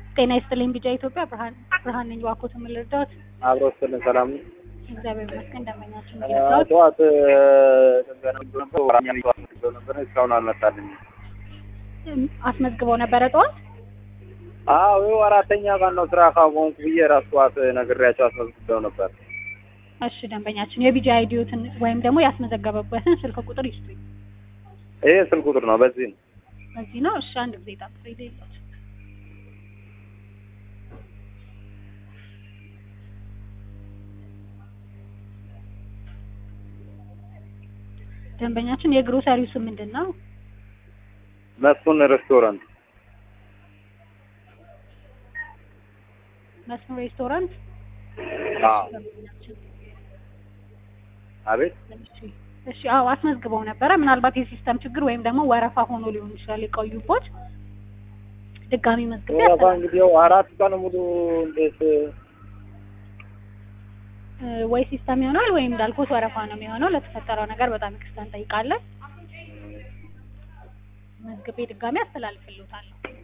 ጤና ይስጥልኝ ቢጃ ኢትዮጵያ ብርሃን ብርሃን ነኝ። እባክዎት ምን ልርዳዎት? አብሮ ስልን ሰላም ነው። እግዚአብሔር ይመስገን። ደንበኛችን አ፣ ይርዳዎት? ጠዋት ጥገና ነበር ወራኛ ጠዋት መዝግበው ነበር እስካሁን አልመጣልኝም። እም፣ አስመዝግበው ነበረ ጠዋት? አዎ ይኸው አራተኛ ቀን ነው ስራ ካቆምኩ ብዬ ራሱ ጠዋት ነግሬያቸው አስመዝግበው ነበር። እሺ ደንበኛችን የቢጃ አይዲዮትን ወይም ደግሞ ያስመዘገበበትን ስልክ ቁጥር ይስጡኝ። ይሄ ስልክ ቁጥር ነው። በዚህ ነው። በዚህ ነው። እሺ አንድ ጊዜ ጠብቁ። ይዘይቶት ደንበኛችን የግሮሰሪው ስም ምንድን ነው? መስፍን ሬስቶራንት። መስፍን ሬስቶራንት። አዎ ደንበኛችን አቤት እሺ እሺ፣ አዎ አስመዝግበው ነበረ። ምናልባት የሲስተም ችግር ወይም ደግሞ ወረፋ ሆኖ ሊሆን ይችላል የቆዩቦት። ድጋሚ መዝግቤ ወረፋ ያስተላልፋለሁ። እንግዲህ ያው አራት ቀን ሙሉ እንዴት እ፣ ወይ ሲስተም ይሆናል ወይም እንዳልኩት ወረፋ ነው የሚሆነው። ለተፈጠረው ነገር በጣም ይቅርታ እንጠይቃለን። መዝግቤ ድጋሚ አስተላልፍልዎታለሁ።